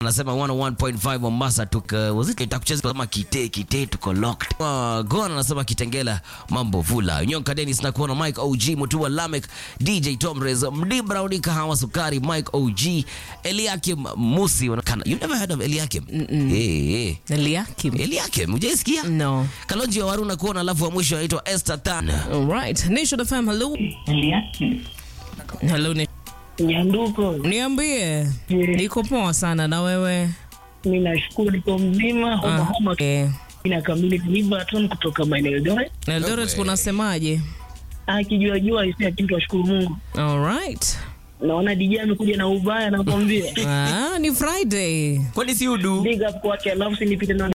anasema 101.5 Mombasa tuko was it itakucheza kama kite kite tuko locked. Uh, Gona anasema Kitengela mambo vula. Nyonka Dennis na kuona Mike OG Mutua Lamek DJ Tomrez Mdi Browni Kahawa Sukari Mike OG Eliakim Musi wanakana. You never heard of Eliakim? Eh eh. Eliakim. Eliakim hujaisikia? No. Kalonji wa Waruna kuona alafu wa mwisho anaitwa Esther Tan. All right. Nation FM, hello. Hello, Nation. Nyanduko, Niambie. Niko poa sana na wewe. mi nashukuru niko mzima, homa homa Eh, inakamili Liverton kutoka maeneo Eldoret. Eldoret kunasemaje? Akijua jua isi lakini tunashukuru Mungu. All right. Naona DJ amekuja na ubaya nakwambia. Ah, ni Friday. Kwani si udu? Big up kwake, alafu sinipite na